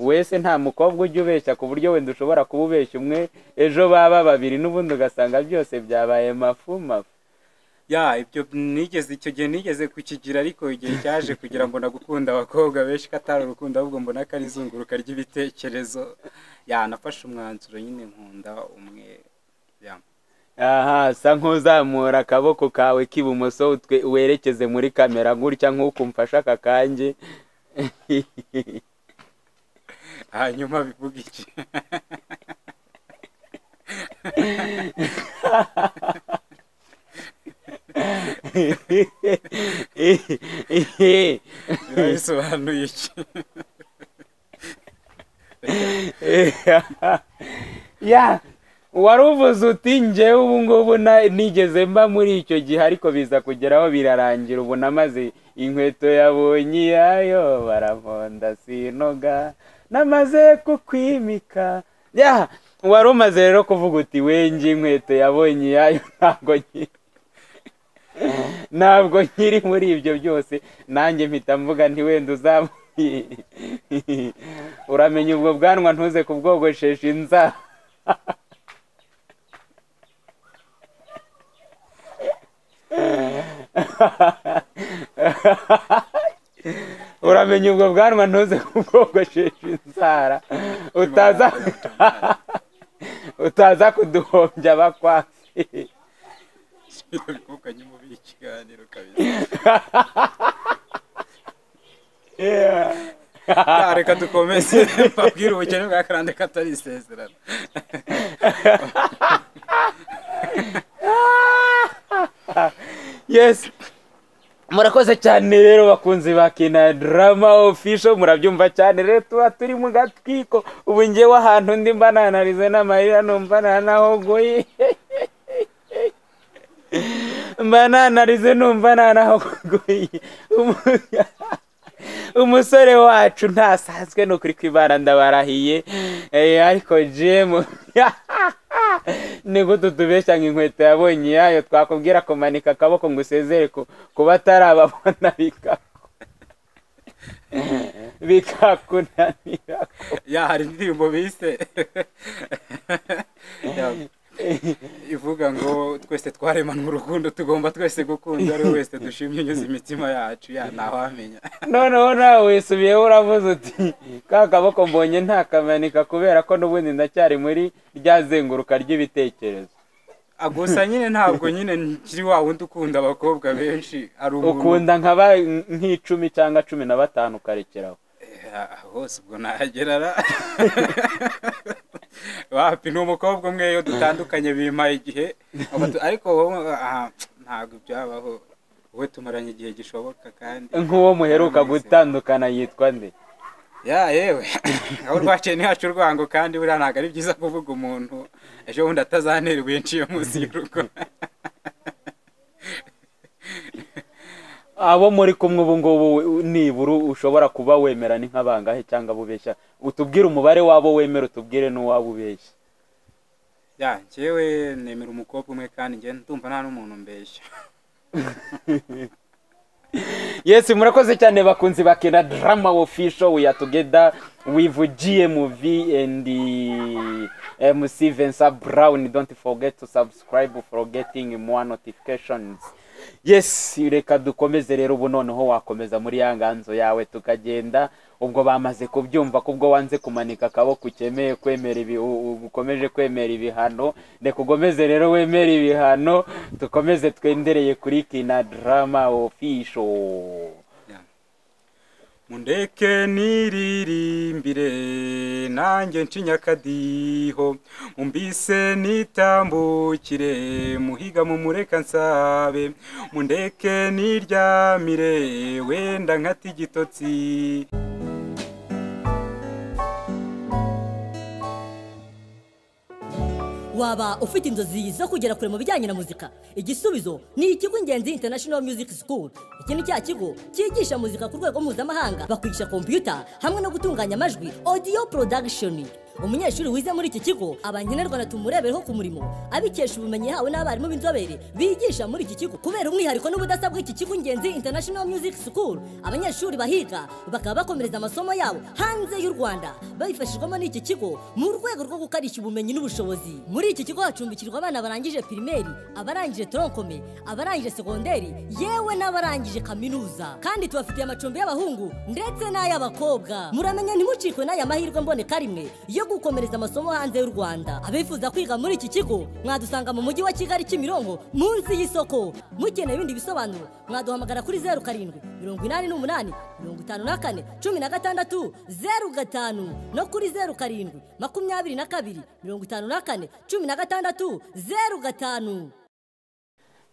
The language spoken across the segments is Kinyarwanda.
wese nta mukobwa ujya ubeshya ku buryo wenda ushobora kuba ubeshya umwe ejo baba babiri n'ubundi ugasanga byose byabaye mafu mafu ya ibyo nigeze icyo gihe nigeze kukigira ariko igihe cyaje kugira ngo nagukunda abakobwa benshi ko atari urukundo ahubwo mbona ko ari izunguruka ry'ibitekerezo ya nafashe umwanzuro nyine nkunda umwe ya aha sa nk'uzamura akaboko kawe k'ibumoso utwe- werekeze muri kamera gutya nk'uko umfashe aka kanjye hanyuma bivuga iki biba bisobanuye iki ya wari uvuze uti njyewe ubu ngubu na- nigeze mba muri icyo gihe ariko biza kugeraho birarangira ubu namaze inkweto yabonye iyayo baramonda sinoga namaze kukwimika ya wari umaze rero kuvuga uti wenjye inkweto yabonye iyayo ntabwo nki- ntabwo nkiri muri ibyo byose nanjye mpita mvuga nti wenda uzamu uramenya ubwo bwanwa ntuze kubwogoshesha inzara uramenya ubwo bwanwa ntuze kubwogoshesha inzara utaza utaza kuduhombya abakwasi bikukanye mu ikiganiro kabisa Ya, reka dukomeze mbabwire ubukene bwa karande katari isezerano yes murakoze cyane rero bakunzi ba kina drama official murabyumva cyane rero tuba turi mu gatwiko ubu ngewe ahantu ndi mba nanarize n'amarira numva nanahogoye mba nanarize numva nanahogoye Umu- umusore wacu ntasanzwe ni ukuri kwibana ndabarahiye Eh, ariko jemu ni gute tubeshya ngo inkweto yabonye iyayo twakubwira kumanika akaboko ngo usezere ku ku batarababona bikaku bikakunanira ya hari indirimbo bise Ya, ivuga ngo twese twaremanywe urukundo tugomba twese gukunda ari we wese dushimye unyuze imitima yacu ya ntawamenya noneho nawe wisubiyeho uravuze uti ka kaboko mbonye ntakamaneka kubera ko n'ubundi ndacyari muri rya zenguruka ry'ibitekerezo Ah, gusa nyine ntabwo nyine nkiri wa wundi ukunda abakobwa benshi ari umuntu ukunda nka ba- nk'icumi cyangwa cumi na batanu ukarekeraho Ya, hose ubwo nahagera ra wapi ni umukobwa umwe iyo dutandukanye bimpaye igihe Abatu- ariko wowe ah, ntabwo byabaho wowe tumaranye igihe gishoboka kandi nk'uwo muheruka gutandukana yitwa nde ya yewe aho rwaciye ntihaca urwango kandi buriya ntabwo ari byiza kuvuga umuntu ejo bundi atazanerwa yaciye munsi y'urugo abo muri kumwe ubu ngubu nibura ushobora kuba wemera ni nk'abangahe cyangwa abo ubeshya utubwire umubare w'abo wemera utubwire n'uwabo ubeshya ya njyewe nemera umukobwa umwe kandi njye ndumva nta n'umuntu mbeshya yesi murakoze cyane bakunzi bakina drama official we are together with GMV and eh, MC Vincent Brown don't forget to subscribe for getting more notifications yes reka dukomeze rero ubu noneho wakomeza muri ya nganzo yawe tukagenda ubwo bamaze kubyumva kubwo wanze kumanika akaboko ukemeye kwemera ibi u- u- ukomeje kwemera ibihano reka ugomeze rero wemere ibihano dukomeze twendereye kuri kina drama official mundeke niririmbire nanjye ncinya akadiho mumbise nitambukire muhiga mumureka nsabe mundeke niryamire wenda nkata igitotsi waba ufite inzozi zo kugera kure mu bijyanye na muzika igisubizo ni ikigo ingenzi international music school iki ni cya kigo cyigisha muzika ku rwego mpuzamahanga bakwigisha kompiyuta hamwe no gutunganya amajwi audio production umunyeshuri wize muri iki kigo aba nkenerwa tumurebereho ku murimo abikesha ubumenyi yahawe n'abarimu b'inzobere bigisha muri iki kigo kubera umwihariko n'ubudasa bw'iki kigo ingenzi international music school abanyeshuri bahiga bakaba bakomereza amasomo yabo hanze y'u rwanda babifashijwemo n'iki kigo mu rwego rwo gukarishya ubumenyi n'ubushobozi muri iki kigo hacumbikirwa abana barangije pirimeri abarangije toronkome abarangije segonderi yewe n'abarangije kaminuza kandi tubafitiye amacumbi y'abahungu ndetse n'ay'abakobwa muramenya ntimucikwe n'aya mahirwe mboneka rimwe yo gukomereza amasomo hanze y'u rwanda abifuza kwiga muri iki kigo mwadusanga mu mujyi wa kigali kimironko munsi y'isoko mukeneye ibindi bisobanuro mwaduhamagara kuri zeru karindwi mirongo inani n'umunani mirongo itanu na kane cumi na gatandatu zeru gatanu no kuri zeru karindwi makumyabiri na kabiri mirongo itanu na kane cumi na gatandatu zeru gatanu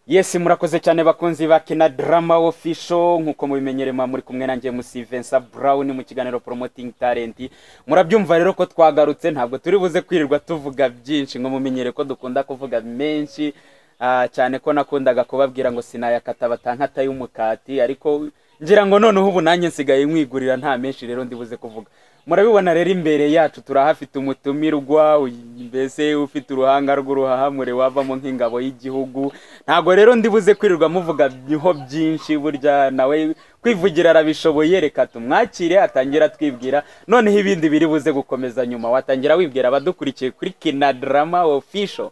yesi murakoze cyane bakunzi ba kina drama official nkuko mubimenyerema muri kumwe nanjye musi Vincent Brown mu kiganiro promoting talent murabyumva rero ko twagarutse ntabwo turi buze kwirirwa tuvuga byinshi ngo mumenyere ko dukunda kuvuga menshi ah, cyane ko nakundaga kubabwira ngo sinayakata batankata y'umukati ariko ngira ngo noneho ubu nanjye nsigaye nkwigurira nta menshi rero ndibuze kuvuga murabibona rero imbere yacu turahafite umutumirwa uy- mbese ufite uruhanga rw'uruhahamure wavamo nk'ingabo y'igihugu ntabwo rero ndibuze kwirirwa muvuga niho byinshi burya nawe kwivugira arabishoboye reka tumwakire atangira twibwira noneho ibindi biri buze gukomeza nyuma watangira wibwira abadukurikiye kuri kina drama official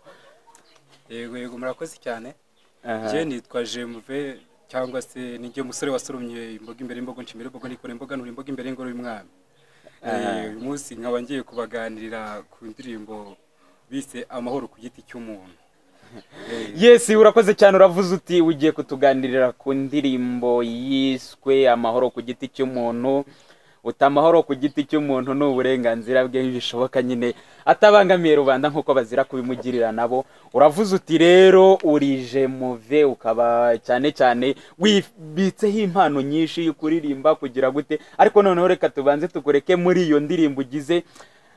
yego yego murakoze cyane Aha. njyewe nitwa jemuve cyangwa se nijye musore wasoromye imboga imbere y'imbogo nshimira imboga nikora imboga nura imboga imbere y'ingoro y'umwami Eh, uyu munsi nkaba ngiye kubaganirira ku ndirimbo bise amahoro ku giti cy'umuntu Eh, yesi urakoze cyane uravuze uti ugiye kutuganirira ku ndirimbo yiswe amahoro ku giti cy'umuntu uti amahoro ku giti cy'umuntu ni uburenganzira bwe bishoboka nyine atabangamiye rubanda nk'uko bazira kubimugirira nabo uravuze uti rero urije muve ukaba cyane cyane wibitseho impano nyinshi yo kuririmba kugira gute ariko noneho reka tubanze tukureke muri iyo ndirimbo ugize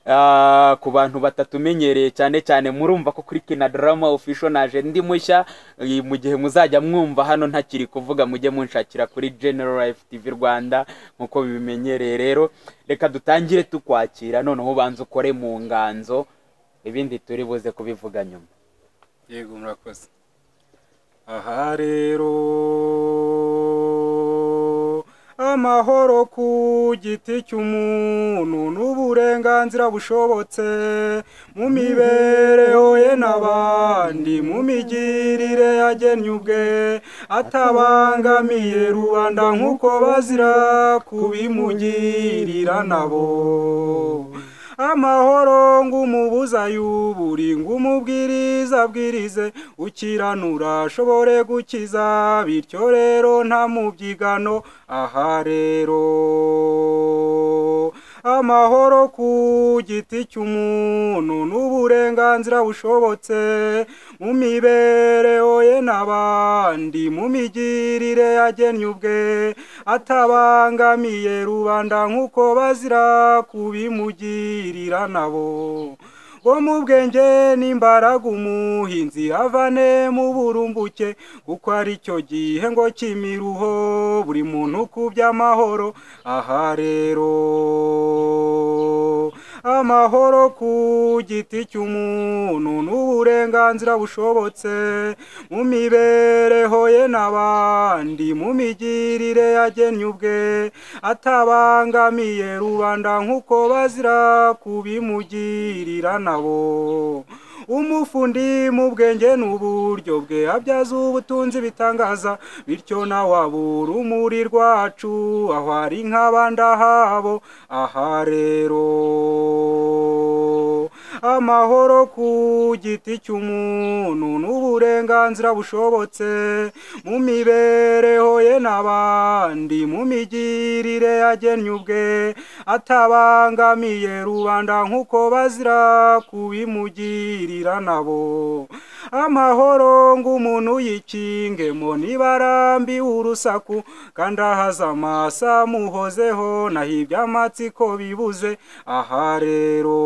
Ah, ku bantu batatumenyereye cyane cyane murumva ko kuri kina drama official naje ndi mushya eh, mu gihe muzajya mwumva hano ntakiri kuvuga mujye munshakira kuri General Life TV Rwanda nkuko bibimenyereye rero reka dutangire tukwakira noneho ubanze ukore mu nganzo ibindi turi buze kubivuga nyuma yego murakoze aha rero amahoro ku giti cy'umuntu n'uburenganzira bushobotse mu mibereho ye n'abandi mu migirire yagennye ubwe atabangamiye rubanda nk'uko bazira kubimugirira nabo amahoro ngumubuza yuburi ngumubwiriza abwirize ukiranura ashobore gukiza bityo rero nta mubyigano aha rero amahoro ku giti cy'umuntu n'uburenganzira bushobotse mu mibereho ye n'abandi mu migirire yagennye ubwe atabangamiye rubanda nk'uko bazira kubimugirira nabo ngo mu bwenge n'imbaraga umuhinzi avane mu burumbuke kuko ari cyo gihe ngo kimiruho buri muntu ku by'amahoro aha rero amahoro ku giti cy'umuntu n'uburenganzira bushobotse mu mibereho ye n'abandi mu migirire yagennye ubwe atabangamiye rubanda nk'uko bazira kubimugirira nabo umufundi mu bwenge n'uburyo bwe abyaza ubutunzi bitangaza bityo nawe abura umuri rwacu aho ari nk'abandahabo aha rero amahoro ku giti cy'umuntu n'uburenganzira bushobotse mu mibereho ye n'abandi mu migirire yagennye ubwe atabangamiye rubanda nk'uko bazira kubimugirira nabo amahoro ngo umuntu yikingemo nibarambi urusaku kandi ahaza amaso amuhozeho naho iby'amatsiko bibuze aha rero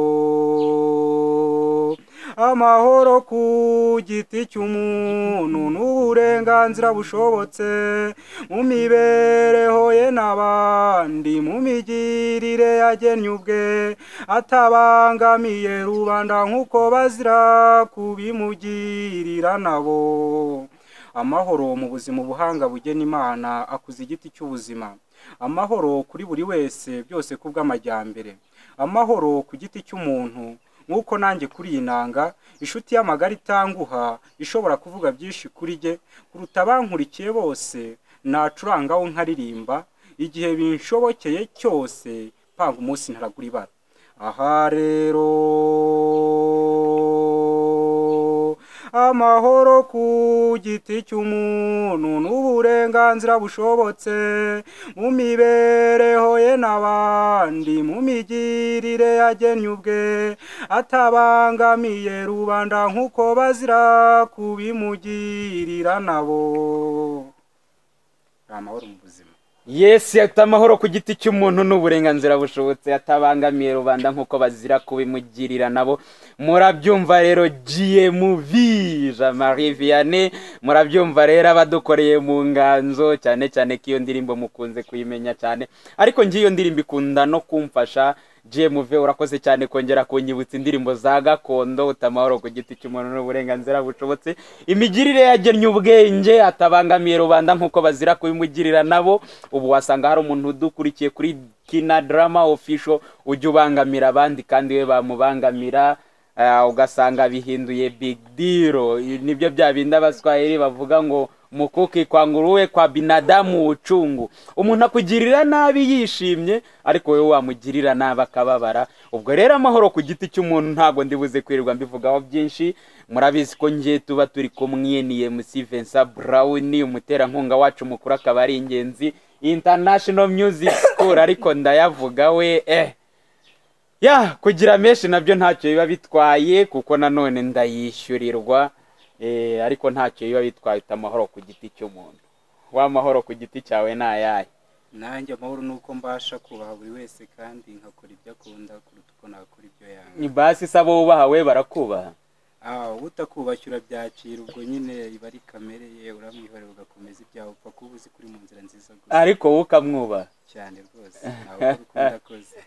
amahoro ku giti cy'umuntu n'uburenganzira bushobotse mu mibereho ye n'abandi mu migirire yagennye ubwe atabangamiye rubanda nk'uko bazira kubimugirira nabo amahoro mu buzima ubuhanga bugena imana akuza igiti cy'ubuzima amahoro kuri buri wese byose kubw'amajyambere amahoro ku giti cy'umuntu nk'uko nanjye kuri iyi nanga inshuti y'amagara itanguha ishobora kuvuga byinshi kuri jye kuruta abankurikiye bose nacurangaho nkaririmba igihe binshobokeye cyose panga umunsi ntaragura ibara aha rero amahoro ku giti cy'umuntu n'uburenganzira bushobotse mu mibereho ye n'abandi mu migirire yagennye ubwe atabangamiye rubanda nk'uko bazira kubimugirira nabo ni amahoro mu buzima yesu yata amahoro ku giti cy'umuntu n'uburenganzira bushobotse atabangamiye rubanda nk'uko bazira kubimugirira nabo murabyumva rero gmv jean marie vianney murabyumva rero abadukoreye mu nganzo cyane cyane ko iyo ndirimbo mukunze kuyimenya cyane ariko ngiyo ndirimbo ikunda no kumfasha gmv urakoze cyane kongera kunyibutsa indirimbo za gakondo utamahoro ku giti cy'umuntu n'uburenganzira bushobotse imigirire yagennye ubwenge atabangamiye rubanda nk'uko bazira kubimugirira nabo ubu wasanga hari umuntu udukurikiye kuri kina darama ofisho ujya ubangamira abandi kandi we bamubangamira eh, ugasanga bihinduye bigidiro nibyo bya bindi abaswahili bavuga ngo mukuki kwa nguruwe kwa binadamu ucungu umuntu akugirira nabi yishimye ariko wowe wamugirira nabi akababara ubwo rero amahoro ku giti cy'umuntu ntabwo ndibuze kwirirwa mbivugaho byinshi murabizi ko ngiye tuba turi kumwe ni mc vincent brown umuterankunga wacu mukuru akaba ari ingenzi international music school ariko ndayavuga we eh ya kugira menshi nabyo ntacyo biba bitwaye kuko nanone ndayishyurirwa Eh, ariko ntacyo biba bitwaye amahoro ku giti cy'umuntu wa mahoro ku giti cyawe ni ayahe nanjye amahoro ni uko mbasha kubaha buri wese kandi nkakora ibyo akunda kuruta uko nakora ibyo yanga ni basi se abo wubaha we barakubaha aho utakubakira byakira ubwo nyine iba ari kamere ye uramwihorera ugakomeza ibyawe upfa kuba uzi kuri mu nzira nziza gusa ariko wowe ukamwubaha cyane rwose ntawe ukunda koze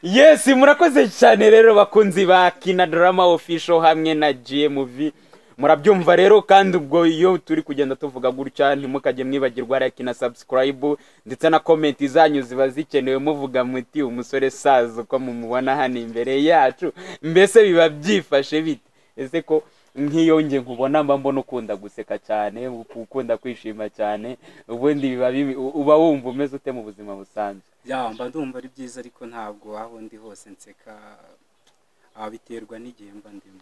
yes murakoze cyane rero bakunzi ba kina drama official hamwe na gmv murabyumva rero kandi ubwo iyo turi kugenda tuvuga gutya ntimukajye mwibagirwa like na subscribe ndetse na comment zanyu ziba zikenewe muvuga muti umusore saza uko mumubona hano imbere yacu mbese biba byifashe bite ese ko nk'iyo nge nkubona mba mbona ukunda guseka cyane ukunda kwishima cyane ubundi biba bibi- uba wumva umeze ute mu buzima busanzwe ya mba ndumva ari byiza ariko ntabwo aho ndi hose nseka ah, biterwa n'igihe mba ndimo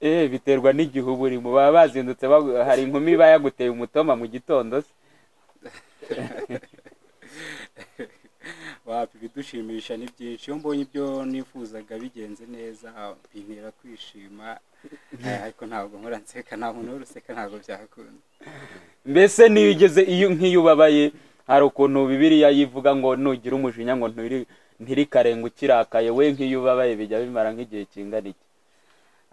Eh, biterwa n'igihe uba urimo baba bazindutse bagu- hari inkumi iba yaguteye umutoma mu gitondo se wapi ibidushimisha ni byinshi iyo mbonye ibyo nifuzaga bigenze neza bintera kwishima eh, ariko ntabwo nkora nseka nta muntu uruseka ntabwo byakunda mbese niyo ugeze iyo nk'iyo ubabaye hari ukuntu bibiliya yivuga ngo nugira umujinya ngo ntiri- ntirikarenga ukirakaye we nk'iyo ubabaye bijya bimara nk'igihe kingana iki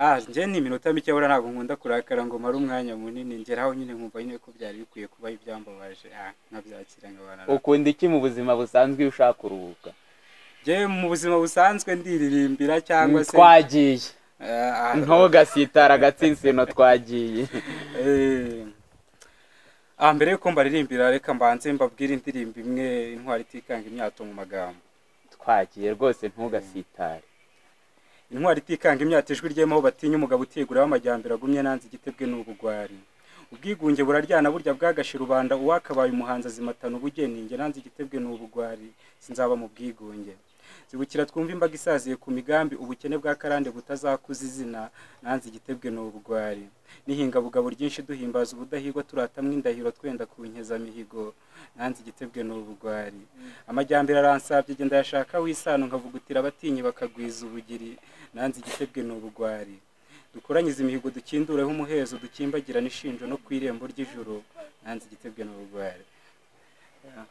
ah njye ni iminota mike buriya ntabwo nkunda kurakara ngo mare umwanya munini ngeraho nyine nkumva nyine ko byari bikwiye kuba ibyambabaje ah nkabyakira nkabana nabyo. ukunda iki mu buzima busanzwe iyo ushaka kuruhuka njye mu buzima busanzwe ndiririmbira cyangwa se twagiye Eh, ah, ntugasitara agatsinsino twagiye Eh, ah, mbere yuko mbaririmbira reka mbanze mbabwire indirimbo imwe intwari itikanga imyato mu magambo twagiye rwose ntugasitare intwari itikanga imyato ijwi ryemaho batinya umugabo utiguraho amajyambere agumye nanze igitebwe n'ubugwari ubwigunge buraryana burya bwagashe rubanda uwakabaye umuhanzi azimatana ubugeni nge nanze igitebwe n'ubugwari sinzaba mu bwigunge zibukira twumva imbaga isaziye ku migambi ubukene bwa karande butazakuza izina nanze igitebwe n'ubugwari n'ihinga bugabo ryinshi duhimbaza ubudahigwa turatamwe indahiro twenda ku nkizamihigo nanze igitebwe n'ubugwari amajyambere aransabye genda yashaka w'isano nkavugutira abatinyi bakagwiza ubugiri nanze igitebwe n'ubugwari dukoranyize imihigo dukindureho umuhezo dukimbagirane ishinjo no ku irembo ry'ijuru nanze igitebwe n'ubugwari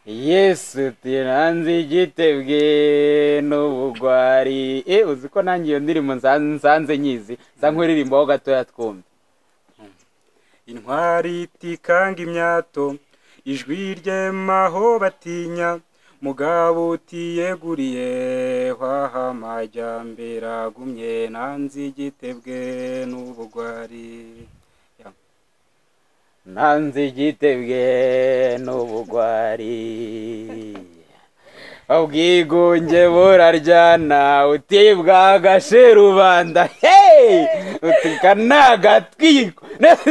yesu tiranze igitebwe n'ubugwari e uzi ko nanjye iyo ndirimbo nza- nsanze nyizi nsa nk'uririmbaho gatoya twumve intwari itikanga imyato ijwi ryemaho batinya mugabo utiyeguriye hwaha amajyambere agumye nanze igitebwe n'ubugwari Ya. nanze igitebwe n'ubugwari ubwigunge buraryana utibwa agashe rubanda heyi utuka ni agatwiko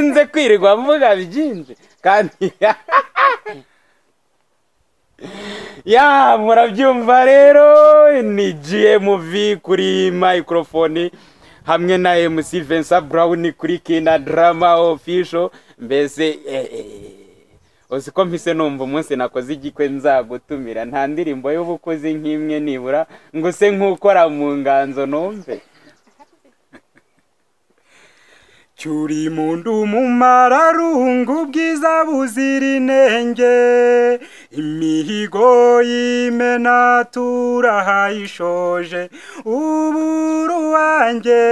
nze kwirirwa mvuga byinshi kandi ya murabyumva rero ni gmv kuri microphone hamwe na mc vincent brown kuri kina drama official mbese eh, eh, uzi ko mpise numva umunsi nakoze igikwe nzagutumira nta ndirimbo y'ubukozi nk'imwe nibura ngo use nk'ukora mu nganzo numve cyuri mundu mumararungu ubwiza buzira inenge imihigo y'imena turahayishoje ubu ruwange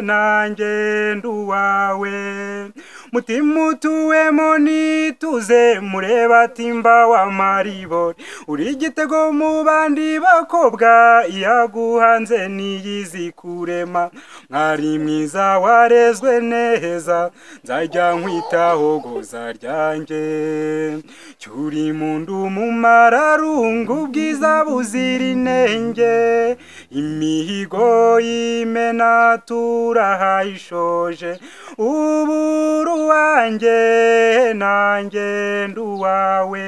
nanjye nduwawe mutima utuwemo nituze mureba timba wa maribori uri igitego mu bandi bakobwa iyaguhanze niyizi kurema mwari mwiza warezwe neza nzajya nkwitaho goza ryanjye cyuri mundu mumararungu ubwiza buzira inenge imihigo y'imena turahayishoje ubu ruwanjye nanjye nduwawe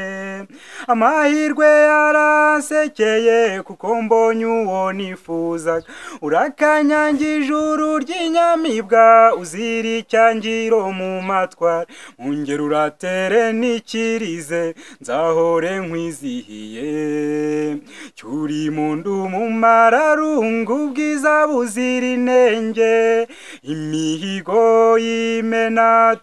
amahirwe yaransekeye kuko mbonye uwo nifuzaga urakanyanga ijuru ry'inyamibwa uzira icyangiro mu matwara mwongere uratere n'ikirize nzahore nkwizihiye cyuri mundu mumararungu ubwiza buzira inenge imihigo y'imena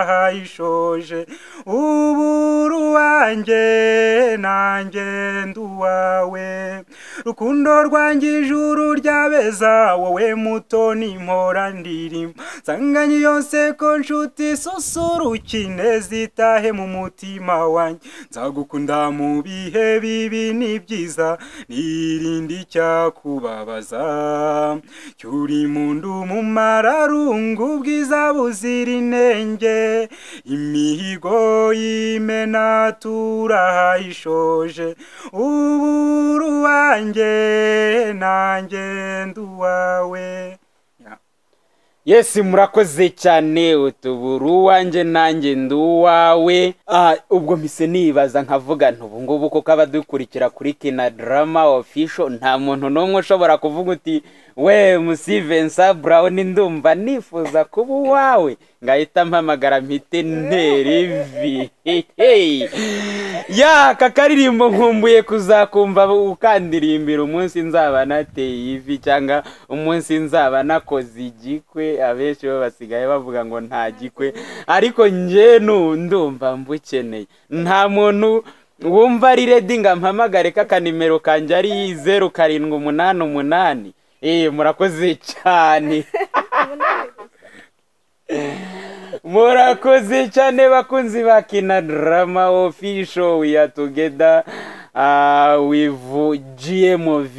turahayishoje ubu ruwanjye nanjye nduwawe rukundo rwanjye ijuru ryabeza wowe muto n'impora ndirimbo nsanganye yose ko nshuti susurukine zitahe mu mutima wanjye nzagukunda mu bihe bibi n'ibyiza nirinde icyakubabaza cyuri mundu mumararungu ubwiza buzira inenge imihigo y'imena turahayishoje ubu ruwanjye nanjye nduwawe yesi murakoze cyane utubura uwanjye nanjye ndi uwawe Ah, ubwo mpise nibaza nkavuga nti ubu ngubu kuko abadukurikira kuri kina drama official nta muntu n'umwe ushobora kuvuga uti we musi vincent brown ndumva nifuza kuba uwawe ngahita mpamagara mpite nterivi yaka karirimbo nkumbuye kuzakumva ukandirimbira umunsi nzaba nateye ivi cyangwa umunsi nzaba nakoze igikwe abenshi bo basigaye bavuga ngo nta gikwe ariko njye nu- ndumva mbukeneye nta muntu wumva ari redi ngo ampamagare ko akanimero kanjye ari zeru karindwi umunani umunani eee murakoze cyane murakoze cyane bakunzi ba kina drama official we are together uh, with gmv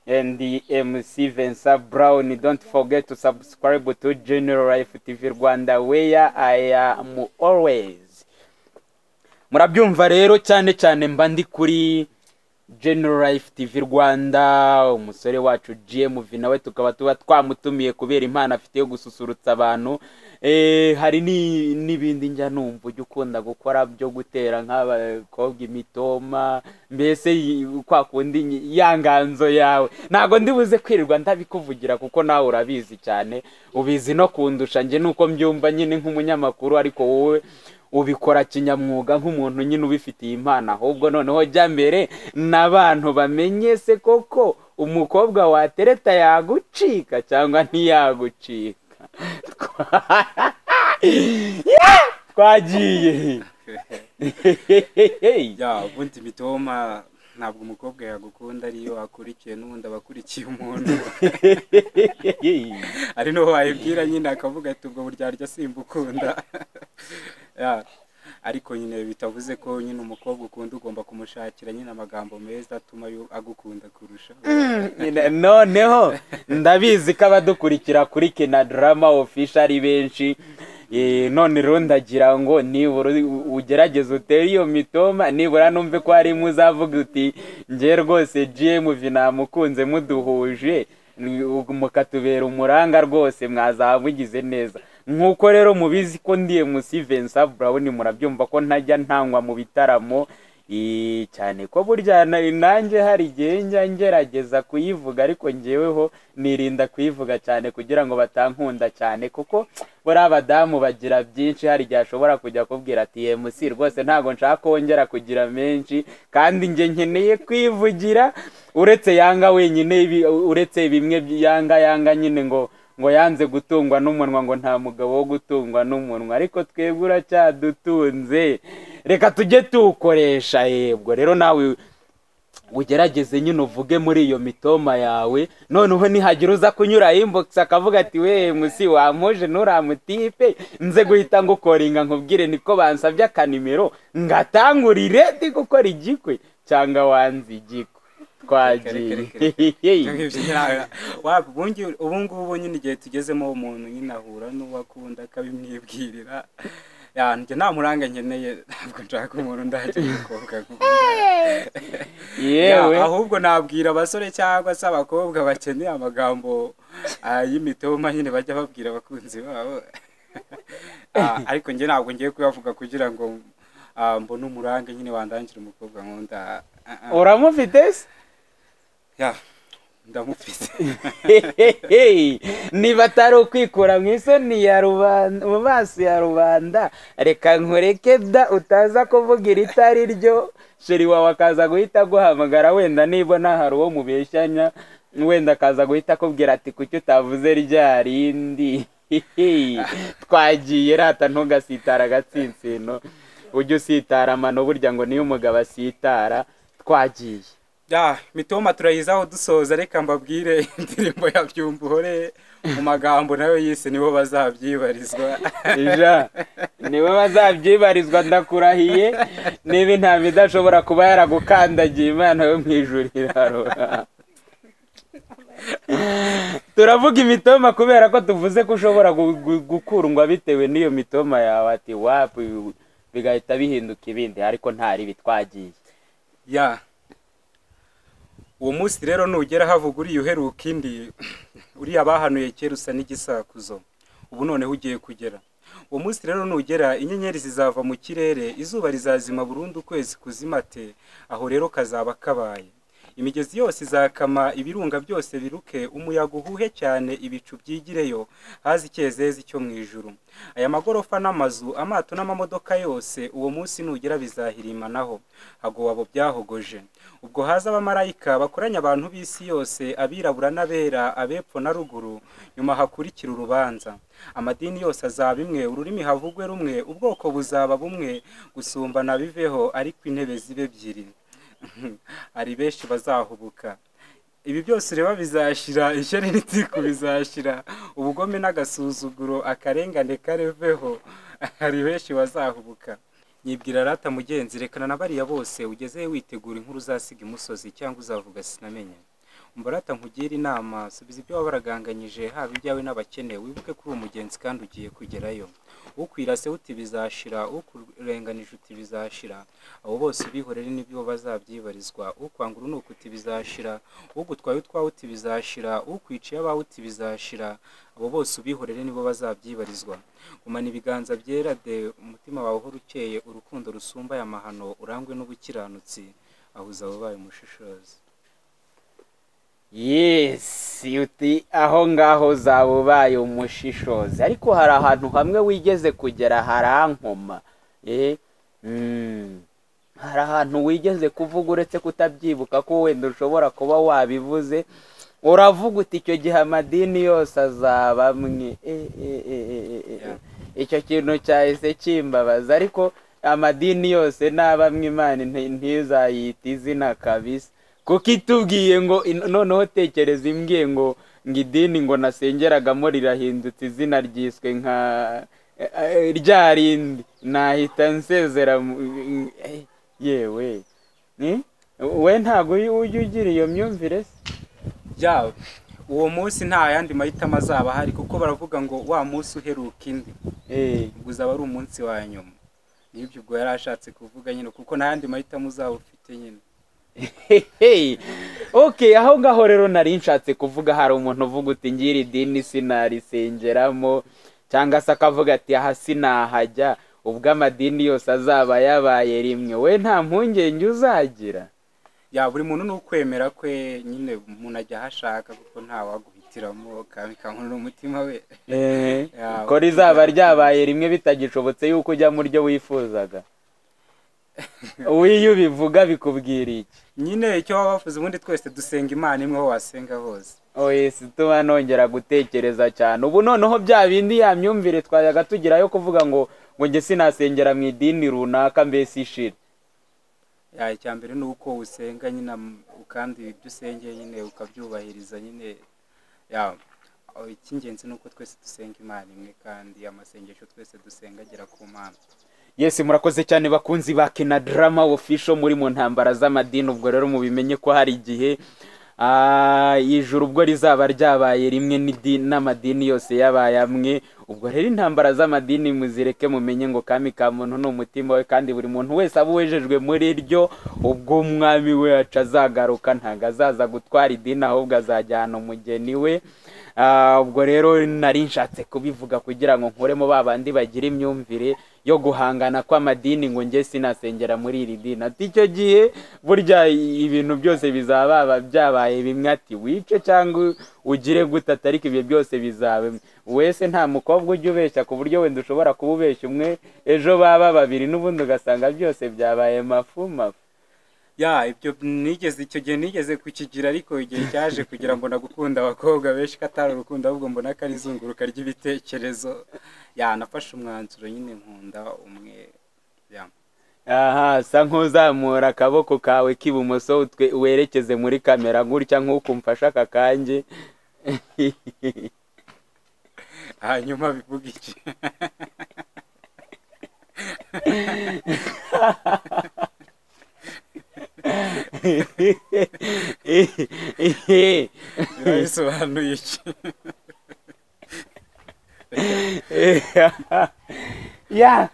and the mc vincent brown don't forget to subscribe to general life tv rwanda where i am always murabyumva rero cyane cyane mba ndi kuri general life tv rwanda umusore wacu gmv nawe tukaba tuba twamutumiye kubera impano afite yo gususurutsa abantu Eh, hari ni- n'ibindi njya numva ujya ukunda gukora byo gutera nk'abakobwa imitoma mbese y- kwa kundi nyi- ya nganzo yawe ntabwo ndibuze kwirirwa ndabikuvugira kuko nawe urabizi cyane ubizi no kundusha njye nuko mbyumva nyine nk'umunyamakuru ariko wowe ubikora kinyamwuga nk'umuntu nyine ubifitiye impano ahubwo noneho jya mbere n'abantu bamenye se koko umukobwa watereta yagucika cyangwa ntiyagucika Twa- Yeah! twagiye ya ubundi mitoma ntabwo umukobwa yagukunda ariyo akurikiye n'ubundi aba akurikiye umuntu ari n'uwo wayibwira nyine akavuga ati ubwo buryarya simbukunda Ya, ariko nyine bitavuze ko nyine umukobwa ukunda ugomba kumushakira nyine amagambo meza atuma yu- agukunda kurusha Nyine noneho ndabizi ko abadukurikira kuri kina drama official ari benshi Eh, none rero ndagira ngo nibura u- ugerageze utere iyo mitoma nibura numve ko hari imwe uzavuga uti nge rwose gm namukunze muduhuje ni- u- mukatubera umuranga rwose mwazaba mugize neza nk'uko rero mubizi ko ndiye musi vensa buraboni murabyumva ko ntajya ntangwa mu bitaramo Eh, cyane ko burya na- nanjye hari igihe njya ngerageza kuyivuga ariko ngeweho nirinda kuyivuga cyane kugira ngo batankunda cyane kuko buriya abadamu bagira byinshi hari igihe ashobora kujya akubwira ati emusi rwose ntabwo nshaka kongera kugira menshi kandi njye nkeneye kwivugira uretse yanga wenyine ibi- uretse bimwe by- yanga yanga nyine ngo ngo yanze gutungwa n'umunwa ngo nta mugabo wo gutungwa n'umunwa ariko twebwe uracyadutunze reka tujye tuwukoresha yebwo rero nawe ugerageze nyine uvuge muri iyo mitoma yawe noneho nihagira uza kunyura inbox akavuga ati we musi wampuje nturamutipe nze guhita ngukoringa nkubwire niko bansabye akanimero ngatangurire ndi gukora igikwe cyangwa wanze igikwe twagiye waba ubundi ubu ngubu nyine igihe tugezemo umuntu nyine ahura n'uwo akunda akabimwibwirira ya njye nta muranga nkeneye ntabwo nshaka umuntu ndajya umukobwa yewe Ya, ahubwo nabwira abasore cyangwa se abakobwa bakeneye amagambo ah, y'imitoma nyine bajya babwira abakunzi babo Ah, ariko njye ntabwo ngiye kuyavuga kugira ngo ah, mbone umurange nyine wandangire umukobwa nkunda Ah, ah. uramufite se Ya, ndamufite Hehehe. niba atari ukwikura mu isoni ya rubanda mu maso ya rubanda reka nkureke da utaza kuvuga iritari ryo sheri wawe akaza guhita aguhamagara wenda nibona hari uwo mubeshyanya wenda akaza guhita akubwira ati kuki utavuze rya rindi Hehe. twagiye rata ntugasitara agatsinsino ujye usitara amano burya ngo niyo umugabo asitara twagiye Ya, mitoma turayizaho dusoza reka mbabwire indirimbo ya byumvuhore mu magambo nayo yise nibo bazabyibarizwa ja niwe bazabyibarizwa ndakurahiye niba intama idashobora kuba yaragukandagiye imana yo mu ijuru irarora turavuga imitoma kubera ko tuvuze ko ushobora gu- gu- gukundwa bitewe n'iyo mitoma yawe ati wapu bigahita bihinduka ibindi ariko ntaribi twagiye ya uwo munsi rero nugera havuga uriya uheruka indi uriya bahanuye kera usa n'igisakuzo ubu noneho ugiye kugera uwo munsi rero nugera inyenyeri zizava mu kirere izuba rizazima burundu ukwezi kuzimate aho rero kazaba kabaye imigezi yose izakama ibirunga byose biruke umuyaga uhuhe cyane ibicu byigireyo haze icyezezi cyo mu ijuru aya magorofa n'amazu amato n'amamodoka yose uwo munsi nugera bizahirimanaho hagowabo byahogoje ubwo haza abamarayika bakoranya abantu b'isi yose abirabura n'abera abepfo na ruguru nyuma hakurikira urubanza amadini yose azaba imwe ururimi havugwe rumwe ubwoko buzaba bumwe gusumbana biveho ariko intebe zibe ebyiri hari benshi bazahubuka ibi byose ureba bizashira ishyari n'itiku bizashira ubugome n'agasuzuguro akarengane kareveho hari benshi bazahubuka nyibwira rata mugenzi rekana na bariya bose ugezeyo witegura inkuru uzasiga imusozi cyangwa uzavuga sinamenye umbarata nkugira inama subiza ibyo waba waraganganyije haba ibyawe n'abakene wibuke ko uri umugenzi kandi ugiye kugerayo ukwirase uti bizashira ukurenganije uti bizashira abo bose ubihorere n'ibyo bazabyibarizwa ukwanga urunuka uti bizashira ugutwaye utwawe uti bizashira ukwiciye abawe uti bizashira abo bose ubihorere nibo bazabyibarizwa gumana ibiganza byera de umutima wawe uhora ukeye urukundo rusumba aya mahano urangwe n'ubukiranutsi ahuza ababaye umushishozi yesi uti aho ngaho uzaba ubaye umushishozi ariko hari ahantu hamwe wigeze kugera harankoma Eh, mm, hari ahantu wigeze kuvuga uretse kutabyibuka ko wenda ushobora kuba wabivuze uravuga uti icyo gihe amadini yose azaba amwe Eh, eh, eh, eh, eh, eh. Yeah. icyo kintu cyahise kimbabaza ariko amadini yose n'abamwe imana nti- ntizayita izina kabisa kuko itubwiye ngo in- noneho tekereza imbwiye ngo ngo idini ngo nasengeragamo rirahindutse izina ryiswe nka eh, eh, rya rindi nahita nsezera mu- eh, yewe Eh? we ntabwo uyu- ujya ugira iyo myumvire se ya uwo munsi nta yandi mahitamo azaba ahari kuko baravuga ngo wa munsi uheruka indi eh ubwo uzaba ari umunsi wa nyuma nibyo ubwo yari ashatse kuvuga nyine kuko nta yandi mahitamo uzaba ufite nyine Hehe. okay aho ngaho rero nari nshatse kuvuga hari umuntu uvuga uti ngira idini sinarisengeramo cyangwa se akavuga ati aha sinahajya ubwo amadini yose azaba yabaye rimwe we nta mpungenge uzagira ya buri muntu ni ukwemera kwe nyine umuntu ajya aho ashaka kuko ntawaguhitiramo kankankurira umutima we Eh, Ya, ko rizaba ryabaye rimwe bitagishobotse yuko ujya mu ryo wifuzaga wowe iyo ubivuga bikubwira iki nyine icyo waba wavuze ubundi twese dusenga imana imwe aho wasenga hose oyesi tuba nongera gutekereza cyane ubu noneho bya bindi ya myumvire twayaga tugerayo kuvuga ngo ngo njye sinasengera mu idini runaka mbese ishira ya icya mbere ni uko usenga nyine am- kandi ibyo usengeye nyine ukabyubahiriza nyine ya aho icy'ingenzi ni uko twese dusenga imana imwe kandi amasengesho twese dusenga agera ku mana yesi murakoze cyane bakunzi ba kinadarama ofisho muri mu ntambara z'amadini ubwo rero mubimenye ko hari igihe ah, ijuru ubwo rizaba ryabaye rimwe n'idi- n'amadini yose yabaye amwe ubwo rero intambara z'amadini muzireke mumenye ngo kami ka muntu ni umutima we kandi buri muntu wese aba uwejejwe muri ryo ubwo umwami we aca azagaruka ntabwo azaza gutwara idini ahubwo azajyana umugeni we Ah, ubwo rero nari nshatse kubivuga kugira ngo nkuremo ba bandi bagira imyumvire yo guhangana kw'amadini ngo njye sinasengera muri iri dini ati icyo gihe burya ibintu byose bizaba byabaye bimwe ati wice cyangwa ugire gute atari ko ibyo byose bizaba bimwe. wese nta mukobwa ujya ubeshya ku buryo wenda ushobora kuba ubeshya umwe ejo baba babiri n'ubundi ugasanga byose byabaye mafu mafu ya ibyo nigeze icyo gihe nigeze kukigira ariko igihe cyaje kugira ngo nagukunda abakobwa benshi ko atari urukundo ahubwo mbona ko ari izunguruka ry'ibitekerezo ya nafashe umwanzuro nyine nkunda umwe ya aha sa nk'uzamura akaboko kawe k'ibumoso utwe- werekeze muri kamera gutya nk'ukumfashe aka kanjye hanyuma bivuga iki biba bisobanuye iki ya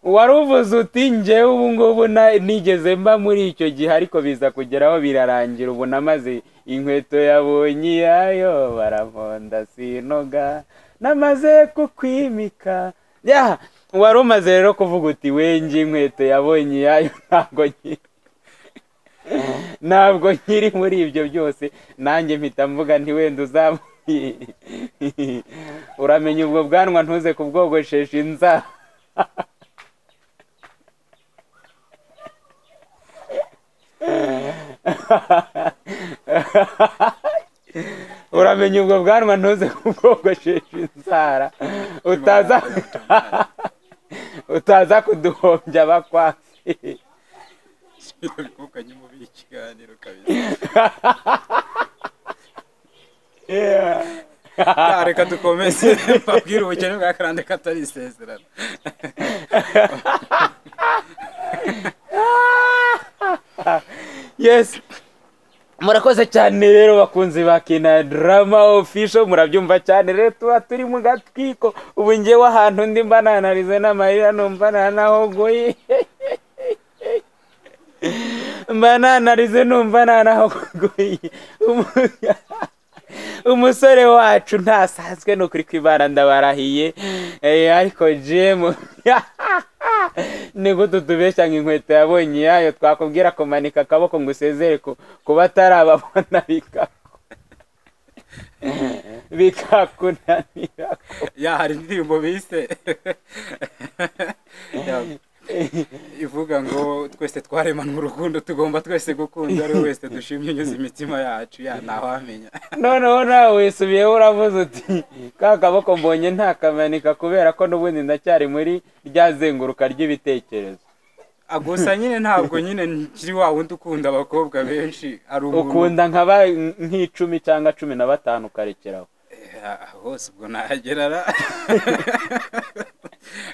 wari uvuze uti njyewe ubu ngubu na- nigeze mba muri icyo gihe ariko biza kugeraho birarangira ubu namaze inkweto yabonye iyayo baramponda sinoga namaze kukwimika ya wari umaze rero kuvuga uti wenjye inkweto yabonye iyayo ntabwo nyi- ntabwo nkiri muri ibyo byose nanjye mpita mvuga nti wenda uzamu uramenya ubwo bwanwa ntuze kubwogoshesha inzara uramenya ubwo bwanwa ntuze kubwogoshesha inzara utaza utaza kuduhombya abakwafi kuko nyuma ubiha ikiganiro kabisa Ah, reka dukomeze mbabwire ubukene bwa karande katari isezerano yes murakoze cyane rero bakunzi ba kina drama official murabyumva cyane rero tuba turi mu gatwiko ubu ngewe ahantu ndi mba nanarize n'amarira numva nanahogoye mba nanarize numva nanahogoye Umu- umusore wacu ntasanzwe ni ukuri kw'imana ndabarahiye Eh, ariko jemu ni gute utubeshya ngo inkweto yabonye iyayo twakubwira kumanika akaboko ngo usezere ku- ku batarababona bikaku bikakunanira ya hari indirimbo bise Ya, ivuga ngo twese twaremanwe urukundo tugomba twese gukunda ari we wese dushimye unyuze imitima yacu ya ntawamenya noneho nawe wisubiyeho uravuze uti ka kaboko mbonye ntakamanika kubera ko n'ubundi ndacyari muri rya zenguruka ry'ibitekerezo Ah, gusa nyine ntabwo nyine nkiri wa wundi ukunda abakobwa benshi ari umuntu ukunda nka ba- nk'icumi cyangwa cumi na batanu ukarekeraho Eh, hose ubwo nahagerara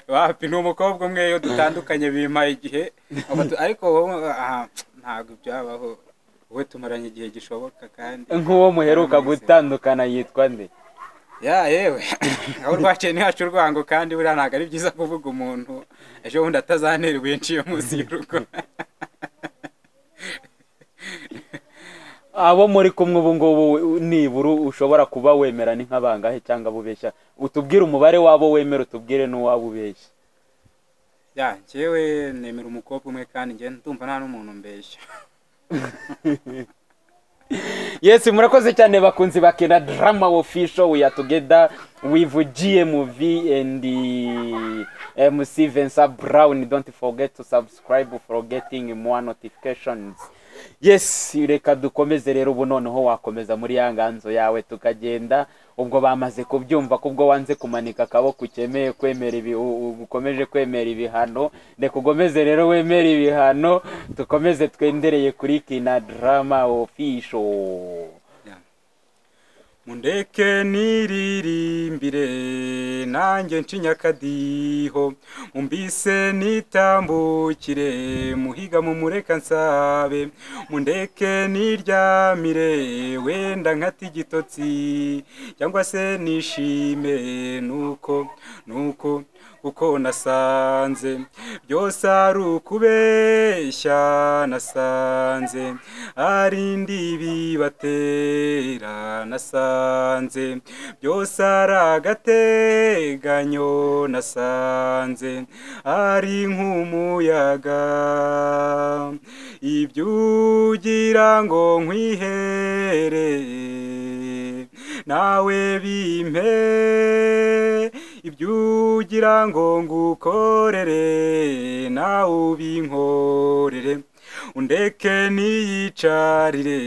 wapi ni umukobwa umwe iyo dutandukanye bimpaye igihe Abatu- ariko wowe ah, ntabwo byabaho wowe tumaranye igihe gishoboka kandi nk'uwo muheruka gutandukana yitwa nde ya yewe aho rwaciye ni hacu urwango kandi buriya ntabwo ari byiza kuvuga umuntu ejo bundi atazanerwa yaciye munsi y'urugo abo muri kumwe ubu ngubu nibura ushobora kuba wemera ni nk'abangahe cyangwa abubeshya utubwire umubare w'abo wemera utubwire n'uwabo ubeshya ya njyewe nemera umukobwa umwe kandi njye ndumva nta n'umuntu mbeshya yesi murakoze cyane bakunzi ba kena drama official we are together with gmv and eh, mc vensa brown don't forget to subscribe for getting more notifications yes reka dukomeze rero ubu noneho wakomeza muri ya nganzo yawe tukagenda ubwo bamaze kubyumva ko ubwo wanze kumanika akaboko ukemeye kwemera ibi u- u- ukomeje kwemera ibihano reka ugomeze rero wemere ibihano dukomeze twendereye kuri kina drama official mundeke niririmbire nanjye ncinya akadiho mumbise nitambukire muhiga mumureka nsabe mundeke niryamire wenda nkata igitotsi cyangwa se nishime nuko nuko kuko nasanze byose ari ukubeshya nasanze ari ndibi batera nasanze byose ari agateganyo nasanze ari nk'umuyaga ibyo ugira ngo nkwihere nawe bimpe ibyo ugira ngo ngukorere nawe ubinkorere undeke niyicarire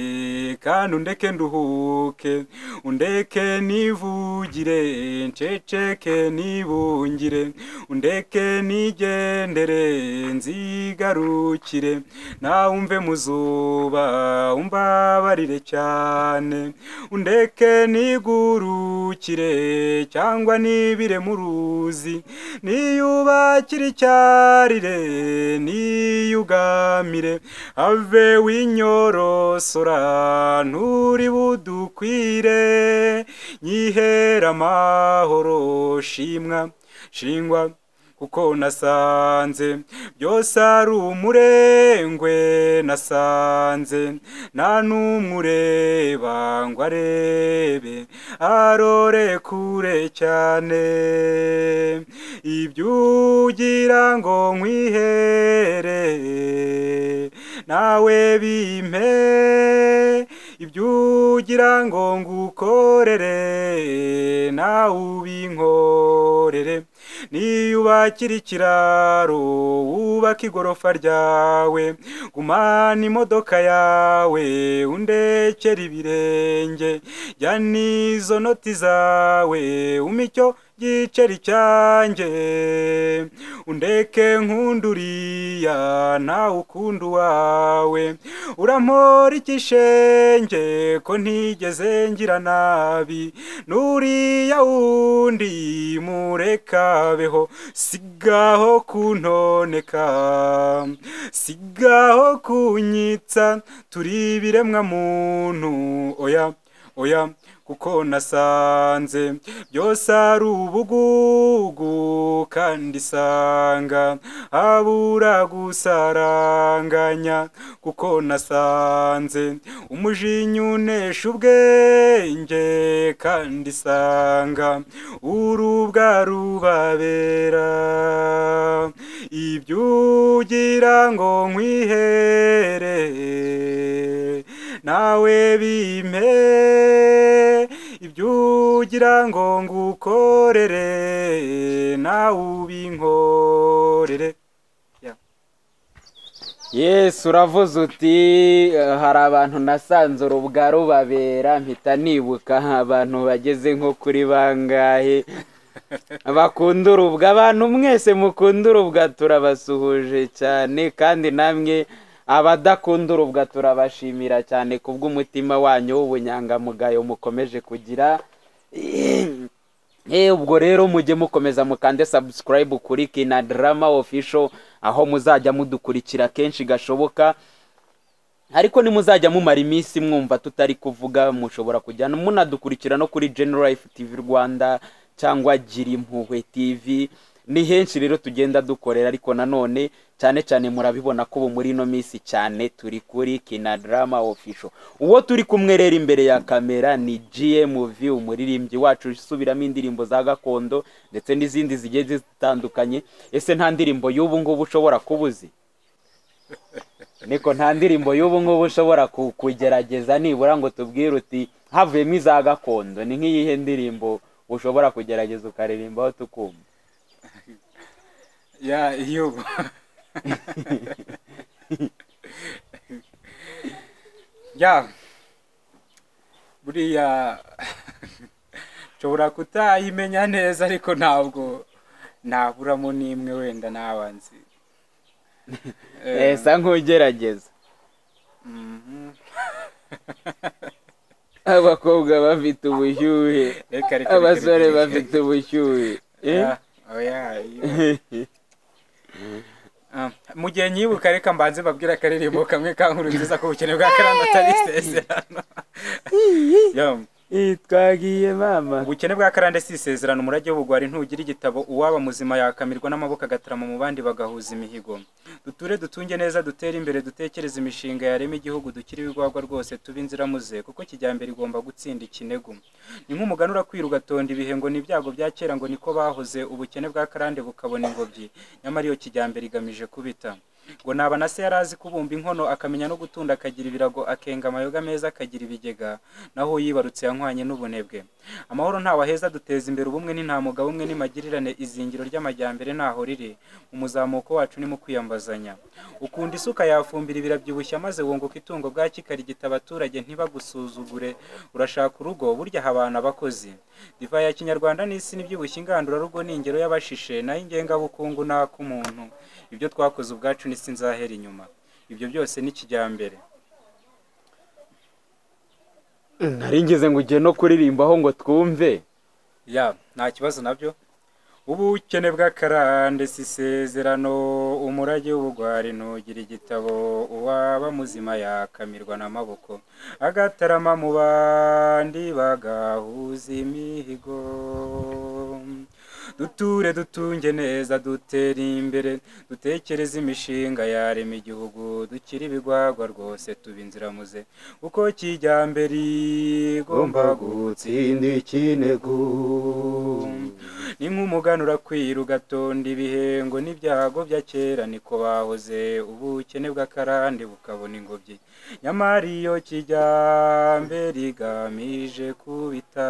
kandi undeke nduhuke undeke nivugire nceceke nibungire undeke nigendere nzigarukire nawe umve mu zuba umbabarire cyane undeke nigurukire cyangwa nibire mu ruzi niyubakire icyarire niyugamire have winyorosora nturi budukwire nyihera amahoro shimwa shingwa kuko nasanze byose ari umurengwe nasanze nta n'umwe ureba ngo arebe arore kure cyane ibyo ugira ngo nkwihere nawe bimpe ibyo ugira ngo ngukorere nawe ubinkorere niyubakira ikiraro wubaka igorofa ryawe gumana imodoka yawe undekere ibirenge jya n'izo noti zawe umicyo giceri cyanjye undeke nk'unduriya nawe ukunda uwawe urampora ikishenge ko ntigeze ngira nabi n'uriya wundi murekabeho sigaho kuntoneka sigaho kunyitsa turi ibiremwa muntu oya oya kuko nasanze byose ari ubugugu kandi isanga habura gusaranganya kuko nasanze umujinya unesha ubwenge kandi isanga urubwa rubabera ibyo ugira ngo nkwihere nawe bimpe ibyo ugira ngo ngukorere nawe ubinkorere Yes uravuze uti eh, hari abantu nasanze urubwa rubabera mpita nibuka abantu bageze nko kuri bangahe bakunda urubwa abantu mwese mukunda urubwa turabasuhuje cyane kandi namwe abadakunda urubwa turabashimira cyane kubw'umutima wanyu w'ubunyangamugayo mukomeje kugira Eh, ubwo rero mujye mukomeza mukande subscribe kuri kina drama official aho muzajya mudukurikira kenshi gashoboka ariko nimuzajya mumara iminsi mwumva tutari kuvuga mushobora kujyana munadukurikira no kuri General Life TV Rwanda cyangwa Gira Impuhwe TV ni henshi rero tugenda dukorera ariko nanone cyane cyane murabibona ko ubu muri ino minsi cyane turi kuri kinadarama official uwo turi kumwe rero imbere ya kamera ni gmv umuririmbyi wacu usubiramo indirimbo za gakondo ndetse n'izindi zigiye zitandukanye ese nta ndirimbo y'ubu ngubu ushobora kuba uzi niko nta ndirimbo y'ubu ngubu ushobora ku- kugerageza nibura ngo tubwire uti havuyemo iza gakondo ni nk'iyihe ndirimbo ushobora kugerageza ukaririmbaho tukumva ya yubu ya buriya nshobora kutayimenya neza ariko ntabwo naburamo n'imwe wenda n'abanzi Eh, sa nk'ugerageza abakobwa bafite ubushyuhe Reka, reka, reka, abasore reka. bafite ubushyuhe Eh? Ah, oya, iyo. Ah, mu gihe nyibuka reka mbanze mbabwire akaririmbo kamwe ka nkuru nziza ko ubukene bwa karanda atari isezerano Yo, Eh, twagiye mama ubukene bwa karande si isezerano umurage w'ubugwari ntugira igitabo uwaba muzima yakamirwa n'amaboko agatarama mu bandi bagahuza imihigo duture dutunge neza dutere imbere dutekereze imishinga yarema igihugu dukire ibigwagwa rwose tube inziramuze kuko kijyambere igomba gutsinda ikinego ni nk'umugani urakwira ugatonda ibihe ngo ni ibyago bya kera ngo niko bahoze ubukene bwa karande bukabona ingobyi nyamara iyo kijyambere igamije kubita ngo naba na se yari azi kubumba inkono akamenya no gutunda akagira ibirago akenga amayoga meza akagira ibigega naho yibarutse yanywanye n'ubunebwe amahoro ntawaheza duteza imbere ubumwe n'intamuga bumwe n'imagirire izingiro ry'amajyambere ntaho riri mu muzamuko wacu ni mu kwiyambazanya ukunda isuka yafumbira birabyibushya maze wunguka itungo bwaki karigita abaturage ntibagusuzugure urashaka urugo burya aha abantu abakozi divayi ya kinyarwanda n'isi n'ibyibushye ingandurarugo ni ingero y'abashishe nayo ingengabukungu n'ak'umuntu ibyo twakoze ubwacu n'isi nzahera inyuma ibyo byose ni kijyambere nari ngeze ngo ugiye no kuririmbaho ngo twumve ya nta kibazo nabyo ubukene bw'akarande si isezerano umurage w'ubugwari ntugira igitabo uwaba muzima yakamirwa n'amaboko agatarama mu bandi bagahuza imihigo duture dutunge neza dutere imbere dutekereze imishinga yarema igihugu dukire ibigwagwa rwose tuba inziramuze kuko kijyambere igomba gutsinda ikinego ni nk'umuganura kwira ugatonda ibihe ngo n'ibyago bya kera niko bahoze ubukene bw'akarande bukabona ingobyi nyamara iyo kijyambere igamije kubita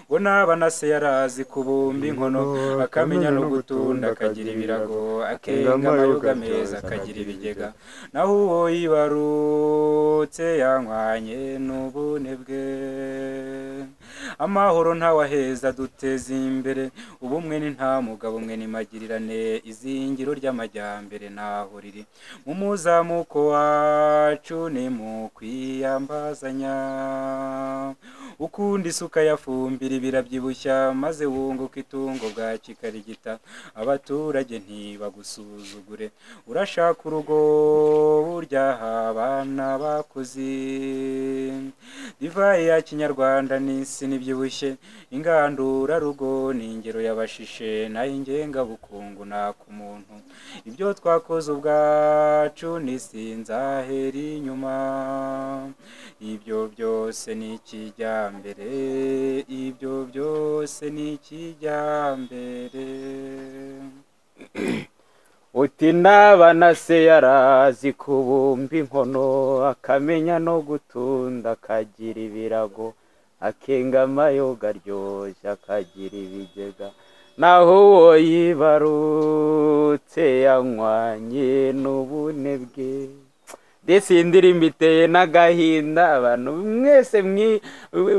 ngo naba na se yari azi kubumba inkono akamenya no gutunda akagira ibirago akenga amayoga meza akagira ibigega naho uwo yibarutse yanywanye n'ubunebwe amahoro ntawaheza duteze imbere ubumwe ni nta mugabo umwe n'imagirirane izingiro ry'amajyambere ntaho riri mu muzamuko wacu ni mu kwiyambazanya ukunda isuka yafumbira birabyibushya maze wunguka itungo bwa kikarigita abaturage ntibagusuzugure urashaka urugo burya aha abana bakuze divayi ya kinyarwanda n'isi n'ibyibushye ingandurarugo ni ingero y'abashishe nayo ingengabukungu nak'umuntu ibyo twakoze ubwacu n'isi nzahera inyuma ibyo byose ni ikijyambere ibyo byose ni ikijyambere uti naba na se yarazi kubumba inkono akamenya no gutunda akagira ibirago akenga amayoga aryoshye akagira ibigega naho uwo yibarutse yanywanye n'ubunebwe desi iyi ndirimbo iteye n'agahinda abantu mwese mwi-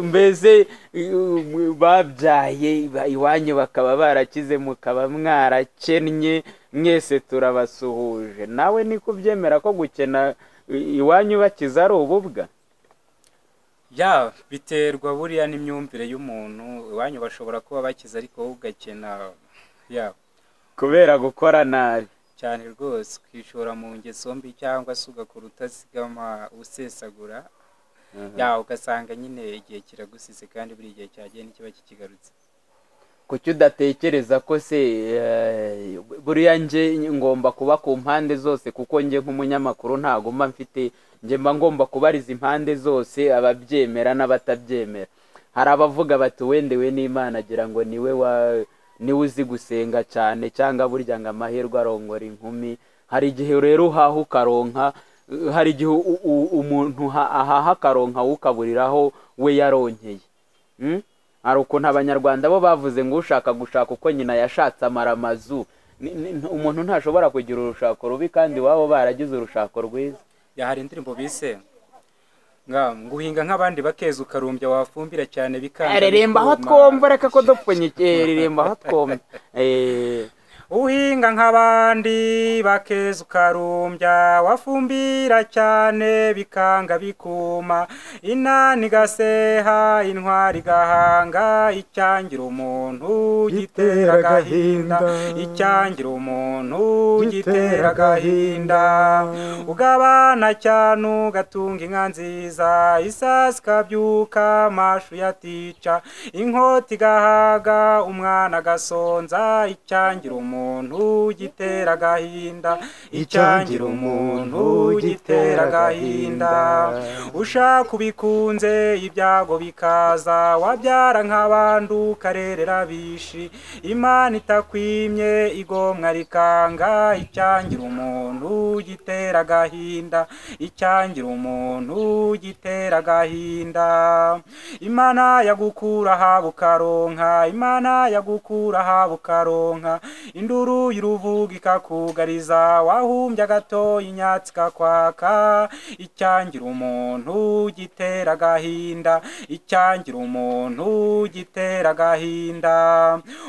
mbese uh, babyaye ba- iwanyu bakaba barakize mukaba mwarakennye mwese turabasuhuje nawe ni kubyemera ko gukena i- iwanyu bakiza ari ububwa ya biterwa buriya n'imyumvire y'umuntu iwanyu bashobora kuba bakize ariko wowe ugakena ya kubera gukora nabi cyane rwose ukishora mu ngeso mbi cyangwa se ugakora utazigama usesagura yawe ugasanga nyine igihe kiragusize kandi buri gihe cyagiye n'ikiba kikigarutse kuki udatekereza ko se eh, buriya nje ngomba kuba ku mpande zose kuko nje nk'umunyamakuru ntago mba mfite nje mba ngomba kubariza impande zose ababyemera n'abatabyemera hari abavuga bati wendewe n'imana agira ngo niwe wa niwe uzi gusenga cyane cyangwa burya ngo amahirwe arongora inkumi hari igihe rero uhaha ukaronka eh, hari igihe u- u- umuntu ha- ahaha akaronka ukaburiraho we yaronkeye Mm? hari ukuntu abanyarwanda bo bavuze ngo ushaka gushaka uko nyina yashatse amara amazu Ni- ni- ntu- umuntu ntashobora kugira urushako rubi kandi iwabo baragize urushako rwiza ya hari indirimbo bise nga nguhinga nk'abandi bakeza ukarumbya wafumbira cyane bikanga reremba aho bikuma. twumva reka ko dupfunyike reremba aho twumva Eh, uhinga nk'abandi bakeza ukarumbya wafumbira cyane bikanga bikuma inani igaseha intwari igahanga icyangira umuntu gitera agahinda icyangira umuntu gitera agahinda ugabana cyane ugatunga inka nziza isasi ikabyuka amashu yatica inkota igahaga umwana agasonza icyangira umuntu gitera agahinda icyangira umuntu gitera agahinda ushaka ubikunze ibyago bikaza wabyara nk'abandi ukarerera abishi imana itakwimye igomwa rikanga icyangira umuntu gitera agahinda icyangira umuntu gitera agahinda imana yagukura haba ukaronka imana yagukura haba ukaronka induru y'uruvuga ikakugariza wahumbye agatoya inyatsi ikakwaka icyangira umuntu gitera agahinda icyangira umuntu gitera agahinda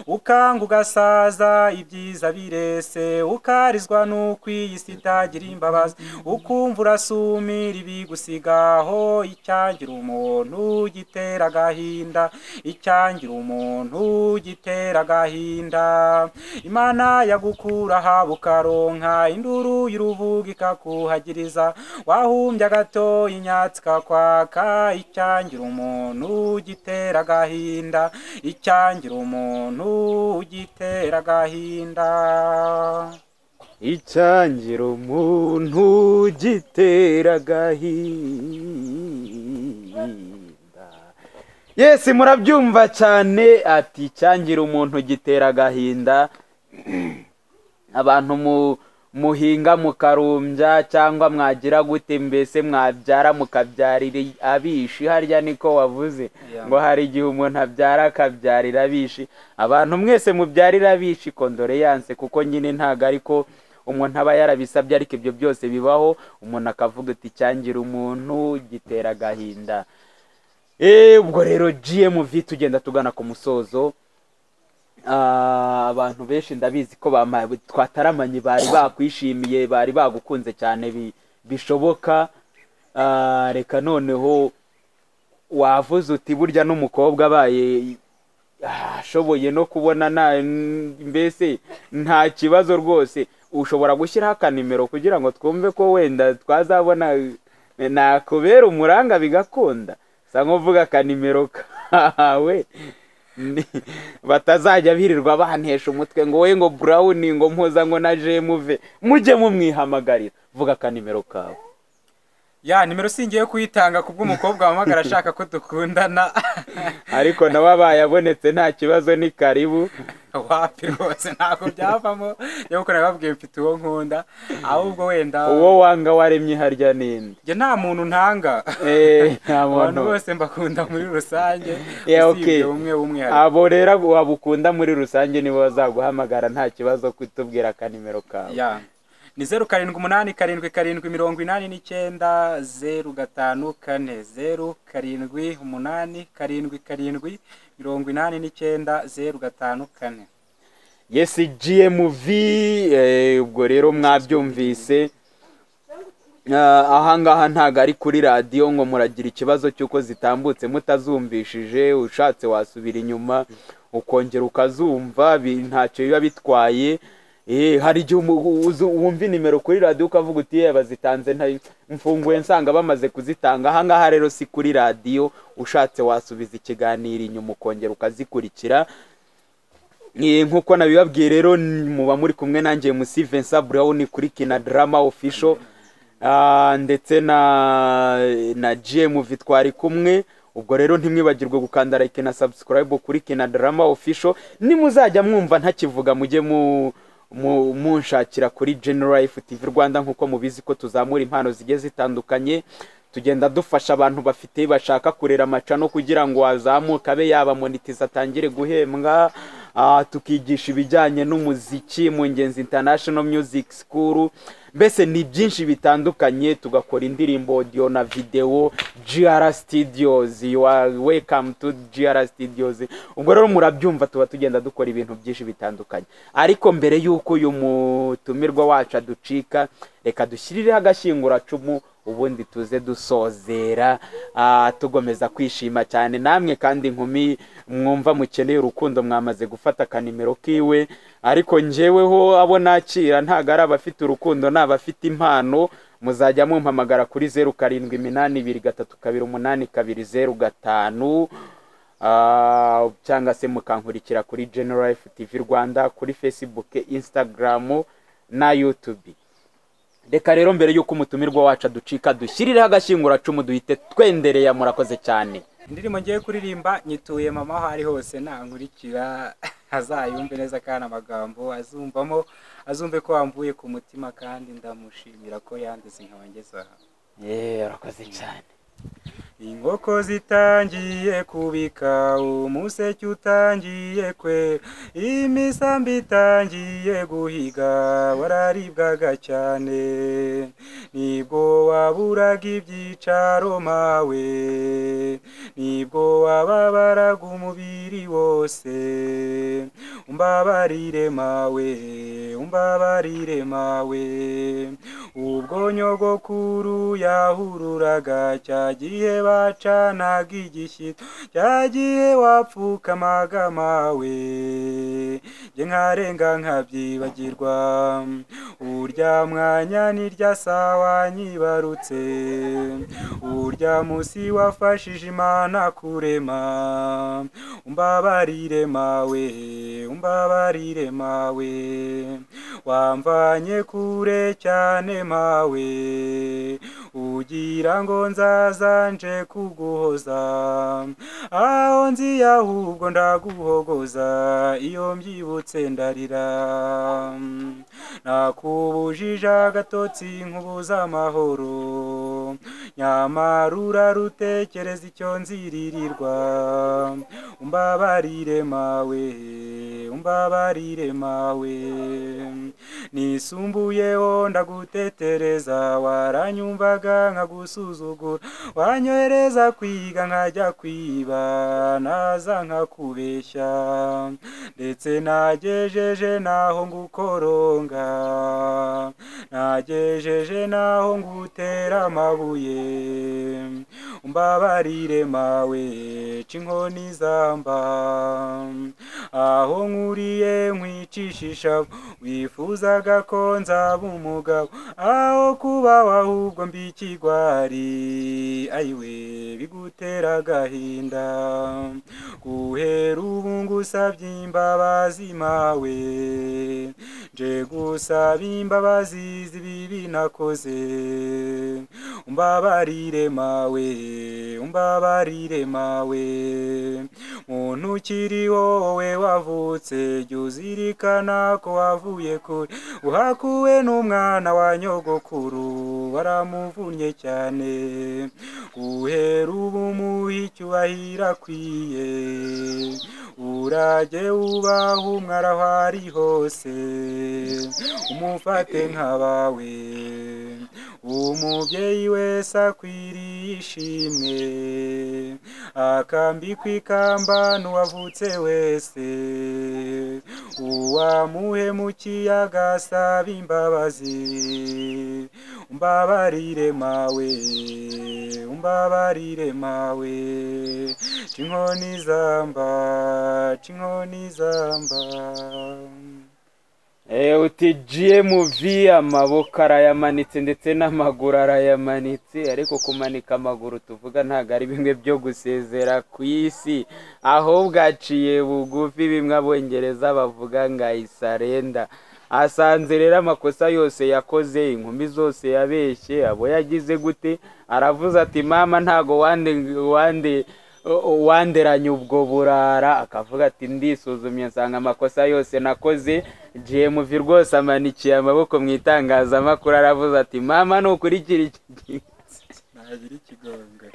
ukanga ugasaza ibyiza birese ukarizwa n'uko iyi si itagira imbabazi ukumva urasumira ibigusigaho icyangira umuntu gitera agahinda icyangira umuntu gitera agahinda imana yagukura haba ukaronka induru y'uruvuga ikakuhagiriza wahumbye agato inyatsi ikakwaka icyangira umuntu gitera agahinda icyangira umuntu gitera agahinda icyangira umuntu gitera agahinda yesi murabyumva cyane ati icyangira umuntu gitera agahinda abantu mu- muhinga mukarumbya cyangwa mwagira gute mbese mwabyara mukabyarira abishi harya niko wavuze Yeah. ngo hari igihe umuntu abyara akabyarira abishi abantu mwese mubyarira abishi kondoreyanse kuko nyine ntago ariko umuntu aba yarabisabye ariko ibyo byose bibaho umuntu akavuga ati cyangira umuntu gitera agahinda Eh, ubwo rero gmv tugenda tugana ku musozo Ah, abantu benshi ndabizi ko bama- twataramanye bari bakwishimiye bari bagukunze cyane bi- bishoboka Ah, reka noneho wavuze uti burya n'umukobwa abaye ah, ashoboye no kubona na mbese nta kibazo rwose ushobora gushyiraho akanimero kugira ngo twumve ko wenda twazabona eh, nakubera umuranga bigakunda sa nk'uvuga akanimero kawe Ni- batazajya birirwa bantesha umutwe ngo we ngo brown ngo mpuza ngo na jemuve mujye mumwihamagarira vuga akanimero kawe ya nimero singiye kuyitanga kubw'umukobwa wahamagara ashaka ko dukundana ariko nawe abaye abonetse nta kibazo ni karibu wapi rwose ntabwo byavamo nyabukuru nababwiye mfite uwo nkunda ahubwo wenda uwo wanga waremye harya ninde njye nta muntu ntanga Eh, nta abantu muntu bose mbakunda muri rusange Yeah, okay. usibye umwe umwe hari- abo rero wabukunda muri rusange nibo bazaguhamagara nta kibazo kutubwira akanimero kawe ya ni zeru karindwi umunani karindwi karindwi mirongo inani n'icyenda zeru gatanu kane zeru karindwi umunani karindwi karindwi mirongo inani n'icyenda zeru gatanu kane yesi gmv eh, ubwo rero mwabyumvise Ah, ahangaha ntago ari kuri radiyo ngo muragira ikibazo cy'uko zitambutse mutazumvishije ushatse wasubira inyuma ukongera ukazumva bi- ntacyo biba bitwaye Eh, hari igihe umu- uza wumva inimero kuri radiyo ukavuga uti ye bazitanze nta- mfunguye nsanga bamaze kuzitanga aha ngaha rero si kuri radiyo ushatse wasubiza ikiganiro inyuma ukongera ukazikurikira Eh, nk'uko nabibabwiye rero n- muba muri kumwe nanjye musi Vincent Brown kuri kina drama official Ah, ndetse na na GM twari kumwe ubwo rero ntimwibagirwe gukanda like na subscribe kuri kina drama official nimuzajya mwumva ntakivuga mujye mu mu- munshakira kuri General Life TV Rwanda nk'uko mubizi ko tuzamura impano zigiye zitandukanye tugenda dufasha abantu bafite bashaka kurera amacano kugira ngo azamuke abe yaba monetize atangire guhembwa Ah, tukigisha ibijyanye n'umuziki mu ngenzi international music school mbese ni byinshi bitandukanye tugakora indirimbo audio na video gr studios you are welcome to gr studios ubwo rero murabyumva tuba tugenda dukora ibintu byinshi bitandukanye ariko mbere y'uko uyu mutumirwa wacu aducika reka dushyirireho agashyinguracumu ubundi tuze dusozera ah, tugomeza kwishima cyane namwe kandi inkumi mwumva mukeneye urukundo mwamaze gufata akanimero kiwe ariko njyeweho abo nakira ntago ari abafite urukundo ni abafite impano muzajya mumpamagara kuri zeru karindwi iminani ibiri gatatu kabiri umunani kabiri zeru gatanu Ah, cyangwa se mukankurikira kuri General Life TV Rwanda kuri Facebook, Instagram na YouTube reka rero mbere y'uko umutumirwa wacu aducika dushyirireho agashyinguracumu duhite twendereye murakoze cyane indirimbo ngiye kuririmba nyituye mama aho ari hose nankurikira azayumve neza kandi amagambo azumvamo azumve ko wamvuye ku mutima kandi ndamushimira ko yanduze nkabangeza aha yeee urakoze cyane inkoko zitangiye kubika umuseke utangiye kwe imisambi itangiye guhiga wararibwaga cyane nibwo waburaga ibyicaro mawe nibwo wababaraga umubiri wose umbabarire mawe umbabarire mawe ubwo nyogokuru yahururaga cya gihe bacanaga igishyito cya gihe wapfukamaga mawe jye nkarenga nkabyibagirwa urya mwanya n'irya sawa nyibarutse urya musi wafashije imana kurema umbabarire mawe umbabarire mawe wamvanye kure cyane mawe ugira ngo nzaza nje kuguhoza aho nziye ahubwo ndaguhogoza iyo mbyibutse ndarira nakubujije agatotsi nkubuza amahoro nyamara urarutekereza icyo nziririrwa umbabarire mawe umbabarire mawe nisumbuyeho ndagutetereza waranyumvaga nkagusuzugura wanyohereza kwiga nkajya kwiba naza nkakubeshya ndetse nagejeje naho ngukoronga nagejeje naho ngutera amabuye umbabarire mawe ca inkoni zamba aho nkuriye nkwicisha ishavu wifuzaga ko nzaba umugabo aho kuba ahubwo mbi ikigwari ayiwe bigutera agahinda guhera ubu ngusabye imbabazi mawe nje gusaba imbabazi z'ibibi nakoze umbabarire mawe umbabarire mawe muntu ukiri wowe wavutse jya uzirikana ko wavuye kure uhakuwe n'umwana wa nyogokuru baramuvunnye cyane guhera ubu muhe icyubahiro akwiye urajye wubaha umwara aho ari hose umufate nk'abawe umubyeyi wese akwiriye ishimwe akambikwa ikamba n'uwavutse wese uwamuhemukiye agasaba imbabazi umbabarire mawe umbabarire mawe ca inkoni zamba ca inkoni zamba Eh, uti GMV amaboko arayamanitse ndetse n'amaguru arayamanitse ariko kumanika amaguru tuvuga ntabwo ari bimwe byo gusezera ku isi ahubwo aciye bugufi bimwe abongereza bavuga ngo ayisarenda asanze rero amakosa yose yakoze inkumi zose yabeshye abo yagize gute aravuze ati mama ntago wande wande wanderanye ubwo burara akavuga ati ndisuzumye nsanga amakosa yose nakoze gmv rwose amanikiye amaboko mu itangazamakuru aravuze ati mama ntukurikira iki gihe." ntagira ikigonga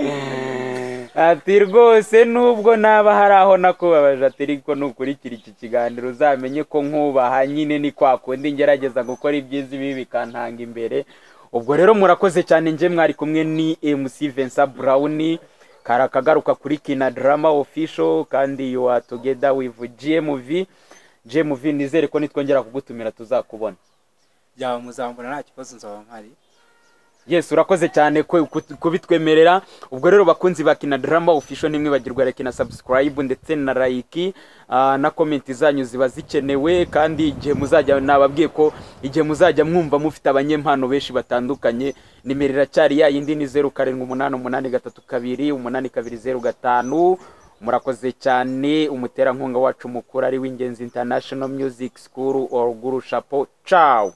ati rwose nubwo naba hari aho nakubabaje ati ariko nukurikira iki kiganiro uzamenye ko nkubaha nyine ni kwa kundi ngerageza gukora ibyiza ibi bikantanga imbere ubwo rero murakoze cyane njye mwari kumwe ni mc vincent brown kari akagaruka kuri kina drama official kandi you are together with gmv gmv nizere ko nitwongera kugutumira tuzakubona yaba muzambura nta kibazo nzaba mpari yes urakoze cyane ku- ku- kubitwemerera ubwo rero bakunzi ba kina drama official ntimwibagirwe like na subscribe ndetse na like ah, na comment zanyu ziba zikenewe kandi igihe muzajya nababwiye ko igihe muzajya mwumva mufite abanyempano benshi batandukanye nimero iracyari ya yindi ni zeru karindwi umunani umunani gatatu kabiri umunani kabiri zeru gatanu murakoze cyane umuterankunga wacu mukuru ari w'ingenzi international music school or guru chapo ciao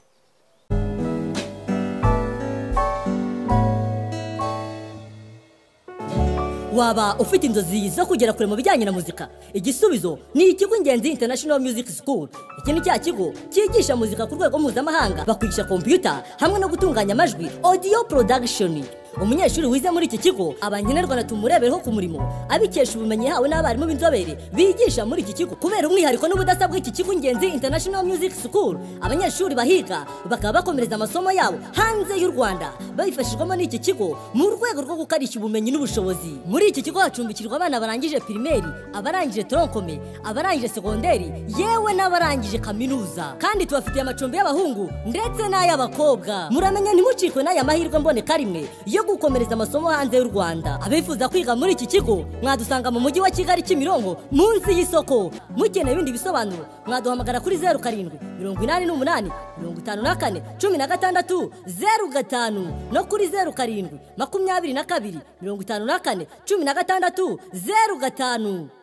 waba ufite inzozi zo kugera kure mu bijyanye na muzika igisubizo ni ikigo ingenzi international music school iki ni cya kigo cyigisha muzika ku rwego mpuzamahanga bakwigisha kompiyuta hamwe no gutunganya amajwi audio production umunyeshuri wize muri iki kigo aba nkenerwa tumurebereho ku murimo abikesha ubumenyi yahawe n'abarimu b'inzobere bigisha muri iki kigo kubera umwihariko n'ubudasa bw'iki kigo ingenzi international music school abanyeshuri bahiga bakaba bakomereza amasomo yabo hanze y'u rwanda babifashijwemo n'iki kigo mu rwego rwo gukarishya ubumenyi n'ubushobozi muri iki kigo hacumbikirwa abana barangije pirimeri abarangije toronkome abarangije segonderi yewe n'abarangije kaminuza kandi tubafitiye amacumbi y'abahungu ndetse n'ay'abakobwa muramenya ntimucikwe n'aya mahirwe mboneka rimwe yo gukomereza amasomo hanze y'u rwanda abifuza kwiga muri iki kigo mwadusanga mu mujyi wa kigali kimironko munsi y'isoko mukeneye ibindi bisobanuro mwaduhamagara kuri zeru karindwi mirongo inani n'umunani mirongo itanu na kane cumi na gatandatu zeru gatanu no kuri zeru karindwi makumyabiri na kabiri mirongo itanu na kane cumi na gatandatu zeru gatanu